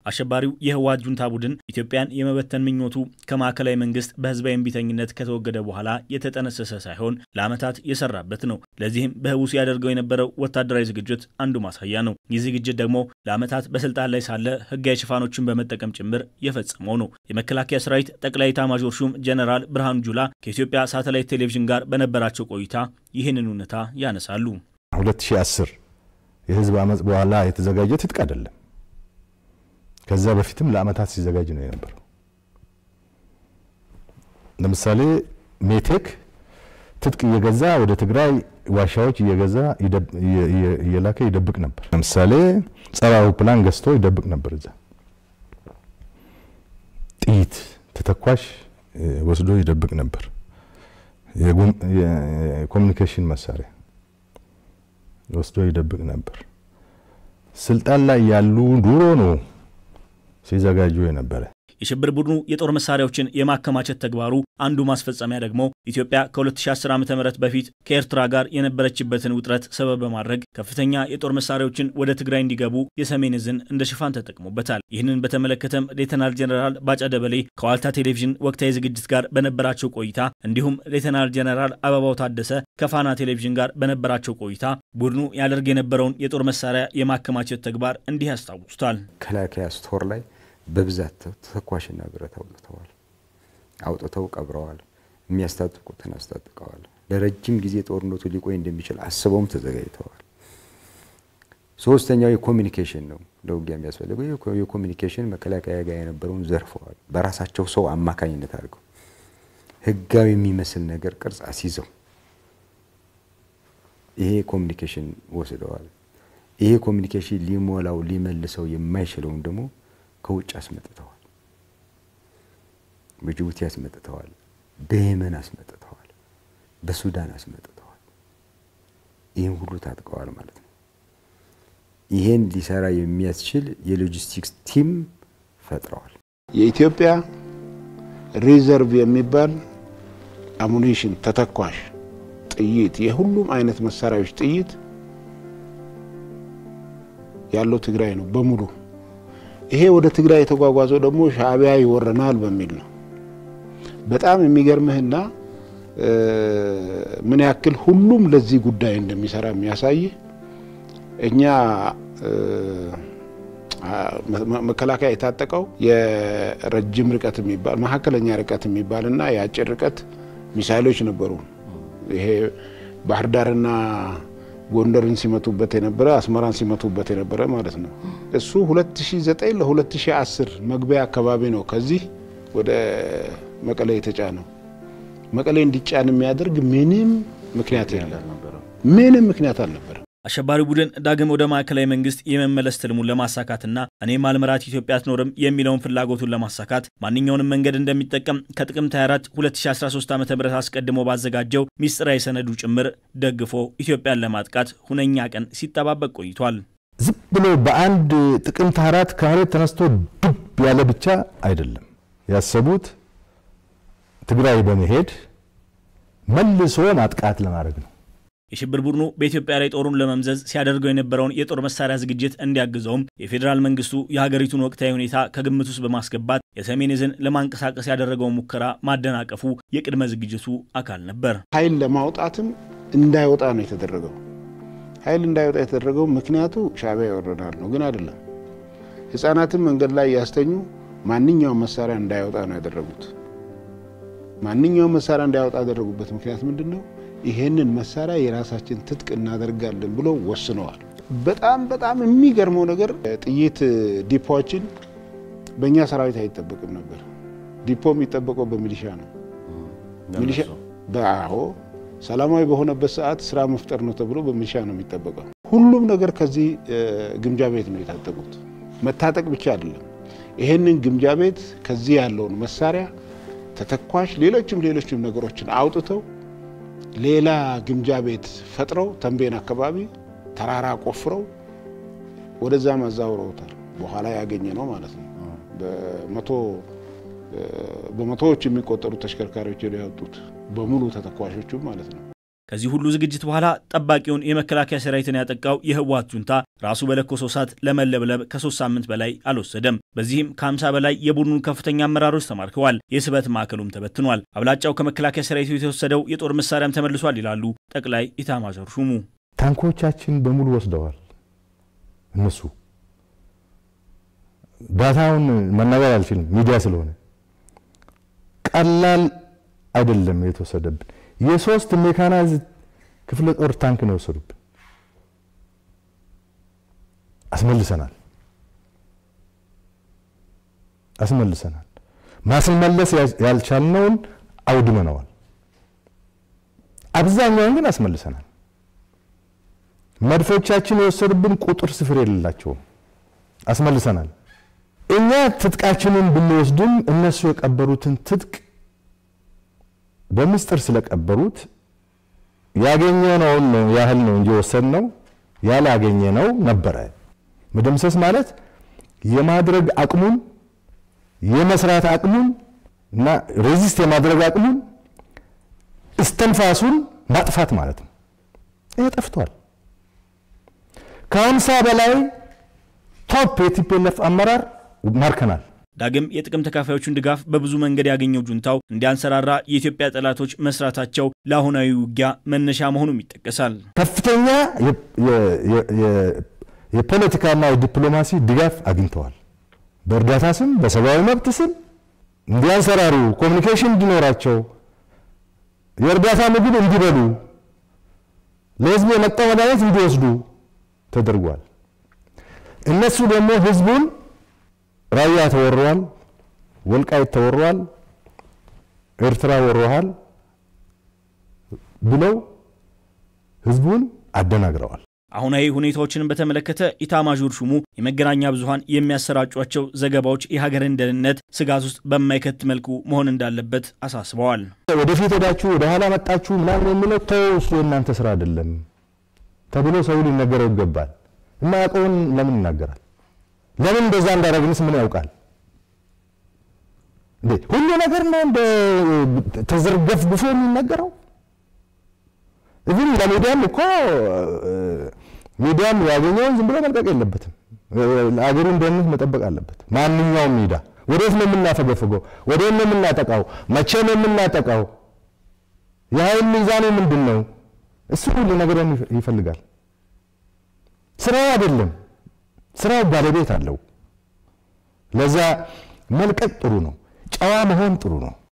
አሸባሪው የህወሓት ጁንታ ቡድን ኢትዮጵያን የመበተን ምኞቱ ከማዕከላዊ መንግስት በህዝባዊ እምቢተኝነት ከተወገደ በኋላ የተጠነሰሰ ሳይሆን ለዓመታት የሰራበት ነው። ለዚህም በህቡ ሲያደርገው የነበረው ወታደራዊ ዝግጅት አንዱ ማሳያ ነው። ይህ ዝግጅት ደግሞ ለዓመታት በስልጣን ላይ ሳለ ህጋዊ ሽፋኖችን በመጠቀም ጭምር የፈጸመው ነው። የመከላከያ ሰራዊት ጠቅላይ ኤታማዦር ሹም ጀነራል ብርሃኑ ጁላ ከኢትዮጵያ ሳተላይት ቴሌቪዥን ጋር በነበራቸው ቆይታ ይህንን እውነታ ያነሳሉ። 2010 የህዝብ አመፅ በኋላ የተዘጋጀ ትጥቅ አይደለም። ከዛ በፊትም ለአመታት ሲዘጋጅ ነው የነበረው። ለምሳሌ ሜቴክ ትጥቅ እየገዛ ወደ ትግራይ ዋሻዎች እየገዛ እየላከ ይደብቅ ነበር። ለምሳሌ ጸረ አውሮፕላን ገዝቶ ይደብቅ ነበር። እዛ ጥይት ተተኳሽ ወስዶ ይደብቅ ነበር። የኮሚኒኬሽን መሳሪያ ወስዶ ይደብቅ ነበር። ስልጣን ላይ ያሉ ድሮ ነው ሲዘጋጁ የነበረ። የሽብር ቡድኑ የጦር መሳሪያዎችን የማከማቸት ተግባሩ አንዱ ማስፈጸሚያ ደግሞ ኢትዮጵያ ከ2010 ዓ ም በፊት ከኤርትራ ጋር የነበረችበትን ውጥረት ሰበብ በማድረግ ከፍተኛ የጦር መሳሪያዎችን ወደ ትግራይ እንዲገቡ የሰሜን ዕዝን እንደ ሽፋን ተጠቅሞበታል። ይህንን በተመለከተም ሌተናል ጀነራል ባጫ ደበሌ ከዋልታ ቴሌቪዥን ወቅታዊ ዝግጅት ጋር በነበራቸው ቆይታ እንዲሁም ሌተናል ጀነራል አበባው ታደሰ ከፋና ቴሌቪዥን ጋር በነበራቸው ቆይታ ቡድኑ ያደርግ የነበረውን የጦር መሳሪያ የማከማቸት ተግባር እንዲህ ያስታውሱታል። መከላከያ ስቶር ላይ በብዛት ተተኳሽና ብረት አውጥተዋል፣ አውጥተው ቀብረዋል። የሚያስታጥቁትን አስታጥቀዋል። ለረጅም ጊዜ ጦርነቱ ሊቆይ እንደሚችል አስበውም ተዘጋጅተዋል። ሶስተኛው የኮሚኒኬሽን ነው። ለውጊያ የሚያስፈልገው የኮሚኒኬሽን መከላከያ ጋር የነበረውን ዘርፈዋል። በራሳቸው ሰው አማካኝነት አድርገው ህጋዊ የሚመስል ነገር ቅርጽ አስይዘው ይሄ ኮሚኒኬሽን ወስደዋል። ይሄ ኮሚኒኬሽን ሊሞላው ሊመልሰው የማይችለውን ደግሞ ከውጭ አስመጥተዋል። በጅቡቲ አስመጥተዋል። በየመን አስመጥተዋል። በሱዳን አስመጥተዋል። ይህን ሁሉ ታጥቀዋል ማለት ነው። ይሄን ሊሰራ የሚያስችል የሎጂስቲክስ ቲም ፈጥረዋል። የኢትዮጵያ ሪዘርቭ የሚባል አሙኒሽን፣ ተተኳሽ፣ ጥይት፣ የሁሉም አይነት መሳሪያዎች ጥይት ያለው ትግራይ ነው በሙሉ። ይሄ ወደ ትግራይ የተጓጓዘው ደግሞ ሻዕቢያ ይወረናል በሚል ነው። በጣም የሚገርምህና ምን ያክል ሁሉም ለዚህ ጉዳይ እንደሚሰራ የሚያሳይ እኛ መከላከያ የታጠቀው የረጅም ርቀት የሚባል መካከለኛ ርቀት የሚባል እና የአጭር ርቀት ሚሳይሎች ነበሩ። ይሄ ባህር ዳርና ጎንደርን ሲመቱበት የነበረ አስመራን ሲመቱበት የነበረ ማለት ነው። እሱ 2009 ለ2010 መግቢያ አካባቢ ነው ከዚህ ወደ መቀሌ የተጫነው። መቀሌ እንዲጫን የሚያደርግ ምንም ምክንያት የለም፣ ምንም ምክንያት አልነበረም። አሸባሪው ቡድን ዳግም ወደ ማዕከላዊ መንግስት የመመለስ ትልሙን ለማሳካትና እኔ ማልመራት ኢትዮጵያ አትኖርም የሚለውን ፍላጎቱን ለማሳካት ማንኛውንም መንገድ እንደሚጠቀም ከጥቅምት 24 2013 ዓ ም አስቀድሞ ባዘጋጀው ሚስጥራዊ ሰነዱ ጭምር ደግፎ ኢትዮጵያን ለማጥቃት ሁነኛ ቀን ሲጠባበቅ ቆይቷል። ዝም ብሎ በአንድ ጥቅምት አራት ከመሬት ተነስቶ ዱብ ያለ ብቻ አይደለም ያሰቡት ትግራይ በመሄድ መልሶ ማጥቃት ለማድረግ ነው። የሽብር ቡድኑ በኢትዮጵያ ላይ ጦሩን ለመምዘዝ ሲያደርገው የነበረውን የጦር መሳሪያ ዝግጅት እንዲያግዘውም የፌዴራል መንግስቱ የሀገሪቱን ወቅታዊ ሁኔታ ከግምት ውስጥ በማስገባት የሰሜን ዕዝን ለማንቀሳቀስ ያደረገው ሙከራ ማደናቀፉ የቅድመ ዝግጅቱ አካል ነበር። ኃይል ለማውጣትም እንዳይወጣ ነው የተደረገው። ኃይል እንዳይወጣ የተደረገው ምክንያቱ ሻዕቢያ ይወረናል ነው፣ ግን አይደለም። ህጻናትን መንገድ ላይ ያስተኙ ማንኛውም መሳሪያ እንዳይወጣ ነው ያደረጉት። ማንኛውም መሳሪያ እንዳይወጣ ያደረጉበት ምክንያት ምንድን ነው? ይሄንን መሳሪያ የራሳችን ትጥቅ እናደርጋለን ብሎ ወስነዋል። በጣም በጣም የሚገርመው ነገር ጥይት ዲፖዎችን በእኛ ሰራዊት አይጠበቅም ነበር። ዲፖ የሚጠበቀው በሚሊሻ ነው። ሚሊሻ በአሁ ሰላማዊ በሆነበት ሰዓት ስራ መፍጠር ነው ተብሎ በሚሊሻ ነው የሚጠበቀው። ሁሉም ነገር ከዚህ ግምጃ ቤት ነው የታጠቁት። መታጠቅ ብቻ አይደለም። ይሄንን ግምጃ ቤት ከዚህ ያለውን መሳሪያ፣ ተተኳሽ፣ ሌሎችም ሌሎችም ነገሮችን አውጥተው ሌላ ግምጃ ቤት ፈጥረው ተንቤን አካባቢ ተራራ ቆፍረው ወደዛ ማዛውረውታል። በኋላ ያገኘ ነው ማለት ነው። በመቶ በመቶዎች የሚቆጠሩ ተሽከርካሪዎች ያወጡት በሙሉ ተተኳሾቹ ማለት ነው። ከዚህ ሁሉ ዝግጅት በኋላ ጠባቂውን የመከላከያ ሰራዊትን ያጠቃው የህወሓት ጁንታ ራሱ በለኮሰው እሳት ለመለብለብ ከሶስት ሳምንት በላይ አልወሰደም። በዚህም ከ50 በላይ የቡድኑ ከፍተኛ አመራሮች ተማርከዋል። የስበት ማዕከሉም ተበትኗል። አብላጫው ከመከላከያ ሰራዊቱ የተወሰደው የጦር መሳሪያም ተመልሷል ይላሉ ጠቅላይ ኢታማዦር ሹሙ። ታንኮቻችን በሙሉ ወስደዋል። እነሱ ዳታውን መናገር አልችልም ሚዲያ ስለሆነ ቀላል አይደለም የተወሰደብን። የሶስት ሜካናይዝ ክፍለ ጦር ታንክ ነው የወሰዱብን። አስመልሰናል አስመልሰናል። ማስመለስ ያልቻልነውን አውድመነዋል። አብዛኛውን ግን አስመልሰናል። መድፎቻችን የወሰዱብን ቁጥር ስፍር የሌላቸውም አስመልሰናል። እኛ ትጥቃችንን ብንወስድም እነሱ የቀበሩትን ትጥቅ በምስጢር ስለቀበሩት ያገኘነውን ነው ያህል ነው እንጂ ወሰድነው ያላገኘነው ነበረ። መደምሰስ ማለት የማድረግ አቅሙን የመስራት አቅሙን እና ሬዚስት የማድረግ አቅሙን እስተንፋሱን ማጥፋት ማለት ነው። ይሄ ጠፍቷል። ከሀምሳ በላይ ቶፕ የቲፒኤልኤፍ አመራር ማርከናል። ዳግም የጥቅም ተካፋዮቹን ድጋፍ በብዙ መንገድ ያገኘው ጁንታው እንዲያንሰራራ የኢትዮጵያ ጠላቶች መስራታቸው ለአሁናዊ ውጊያ መነሻ መሆኑም ይጠቀሳል። ከፍተኛ የፖለቲካና የዲፕሎማሲ ድጋፍ አግኝተዋል። በእርዳታ ስም፣ በሰብአዊ መብት ስም እንዲያንሰራሩ፣ ኮሚኒኬሽን እንዲኖራቸው፣ የእርዳታ ምግብ እንዲበሉ፣ ለህዝቡ የመጣው መድኃኒት እንዲወስዱ ተደርጓል። እነሱ ደግሞ ህዝቡን ራያ ተወሯል፣ ወልቃይት ተወሯል፣ ኤርትራ ወሮሃል ብለው ህዝቡን አደናግረዋል። አሁናዊ ሁኔታዎችን በተመለከተ ኢታማዦር ሹሙ የመገናኛ ብዙኃን የሚያሰራጯቸው ዘገባዎች የሀገርን ደህንነት ስጋት ውስጥ በማይከት መልኩ መሆን እንዳለበት አሳስበዋል። ወደፊት ሄዳችሁ ወደ ኋላ መጣችሁ ምናምን የሚለው ተው፣ እሱ የእናንተ ስራ አይደለም ተብሎ ሰው ሊነገረው ይገባል። የማያውቀውን ለምን ይናገራል? ለምን እንደዛ እንዳደረግንስ ምን ያውቃል እንዴ? ሁሉ ነገር ነው እንደ ተዘርገፍ ግፎ የሚነገረው። እዚህ ለሚዲያም እኮ ሚዲያም ያገኘውን ዝም ብሎ መልቀቅ የለበትም። አገሩን ደህንነት መጠበቅ አለበት። ማንኛውም ሚዲያ ወዴት ነው የምናፈገፍገው? ወዴት ነው የምናጠቃው? መቼ ነው የምናጠቃው? የኃይል ሚዛኑ ምንድን ነው? እሱ ሁሉ ነገር ይፈልጋል። ስራው አይደለም። ስራው ባለቤት አለው። ለዛ መልቀቅ ጥሩ ነው። ጨዋ መሆን ጥሩ ነው።